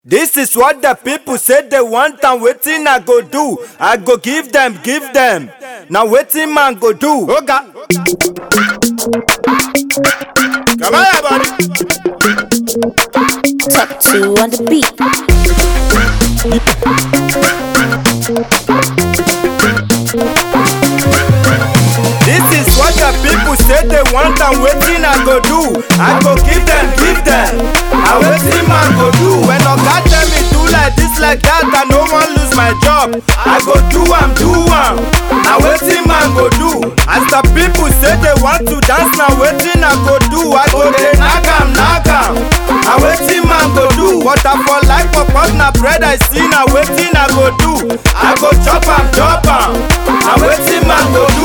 Dis is what the people say they want and wetin I go do. I go give them, give them. Na wetin man go do. Oga. Come on, buddy. Top two on the beat. This is what the people say they want and wetin I go do. I go give them, give them. Na wetin man go do. When oga tell me do like this, like that, I no wan lose my job. I go do am, do am. Na wetin man go do. As the people say they want to dance, na wetin I go do. I go dey knack am, knack am. Na wetin man go do. Water for life, for pot na bread I see. Na wetin I go do. I go chop am, chop am. Na wetin man go do.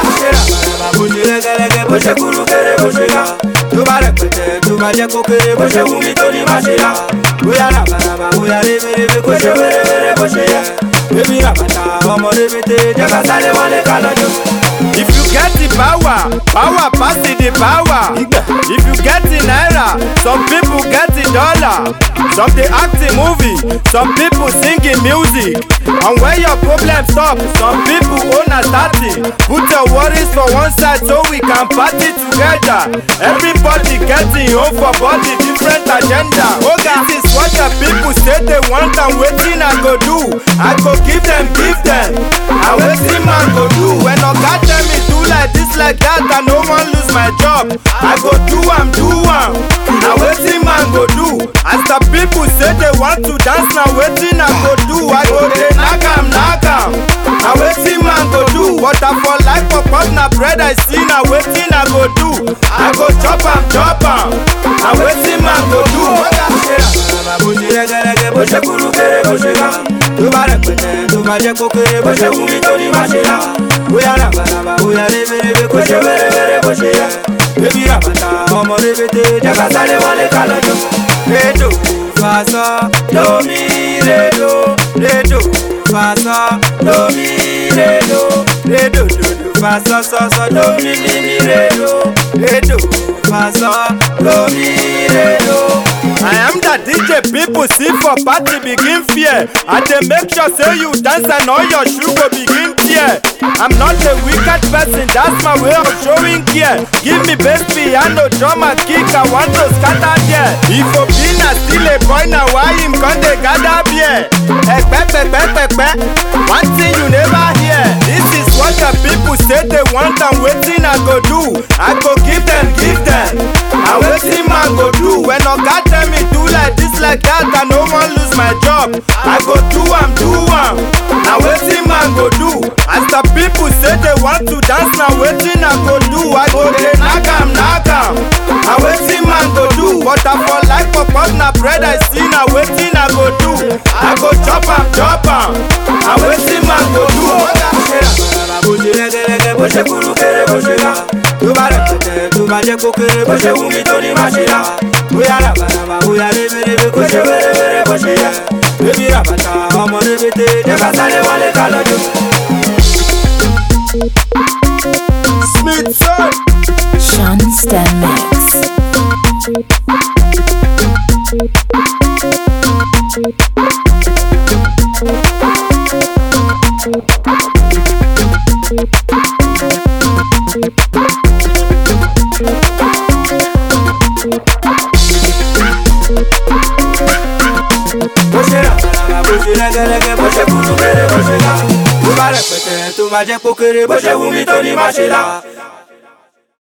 bó ṣe rẹ́gẹ́rẹ́gẹ́ bó ṣe kúrú kéré bó ṣe ga tó bá rẹpẹtẹ tó bá jẹ́ kó kéré bó ṣe wù mí tó ní má ṣe yá bóyá ràbàràbà bóyá rébérébé kó ṣe wéréwéré bó ṣe yẹ bébí ràbàtà ọmọ rébété jẹ́ ká sáré wọlé ká lọ́jọ́. If you get the power, power pass it the power. If you get the naira, some people get the dollar. Some they act in movie, some people sing in music. And when your problem stop, some people own a starting. Put your worries for one side so we can party together. Everybody getting home for body different agenda. Okay, this is what the people say they want and waiting I go do. I go give them, give them. I waiting man go do. When oga tell me do like this, like that, I no wan lose my job. I go do am, do am. Na wetin man go do. As the people say they want to dance, na wetin I go do. I go dey knack am, knack am. Na wetin man go do. Water for life, for pot na bread I see. Na wetin I go do. I go chop am, chop am. Na wetin man go do. ràbàràbà bó ṣe rẹ́gẹ́rẹ́gẹ́ bó ṣe kúrú kéré bó ṣe ga tó bá rẹpẹtẹ tó bá jẹ́ kó kéré bó ṣe wù mí tó ní má ṣe yá bóyá ràbàràbà bóyá rébérébé kó ṣe wéréwéré bó ṣe yẹ bébí ràbàtà ọmọ rébété jẹ́ ká sáré wọlé ká lọ́jọ́. rédò fàṣọ lómi rédò rédò fàṣọ lómi rédò rédò dòdò fàṣọ sọsọ lómi mímí rédò rédò fàṣọ lómi rédò. I am the DJ people see for party begin fear. I dey make sure say you dance and all your shoe go begin tear. I'm not a wicked person, that's my way of showing care. Give me bass piano, drum and kick, I want to scatter there. If Obina still a boy now, why him come dey gather beer? Ekpekpekpekpekpe, one thing you never hear. This is what the people say they want and wetin I go do. I go give them, give them. Na wetin man go do when oga tell me do like this like that I no wan lose my job. I go do am do am. Na wetin man go do. As the people say they want to dance na wetin I go do. I go dey knack am knack am. Na wetin man go do. Water for life for pot na bread I see na wetin I go do. I go chop am chop am. Na wetin man go do. ràbàràbà bó ṣe rẹ́gẹ́rẹ́gẹ́ bó ṣe kúrú kéré bó ṣe ga tó bá rẹpẹtẹ tó bá jẹ́ kó kéré bó ṣe wù mí tó ní má ṣe yá bóyá ràbàràbà bóyá rébérébé kó ṣe wéréwéré bó ṣe yẹ bébí ràbàtà ọmọ rébété jẹ́ ká sáré wọlé ká lọ́jọ́. Smith son. Sean Stan Mix. bó ṣe ràbàràbà bó ṣe rẹ́gẹ́rẹ́gẹ́ bó ṣe kúrú kéré bó ṣe ga tó bá rẹpẹtẹ tó bá jẹ́ kó kéré bó ṣe wù mí tó ní má ṣe lá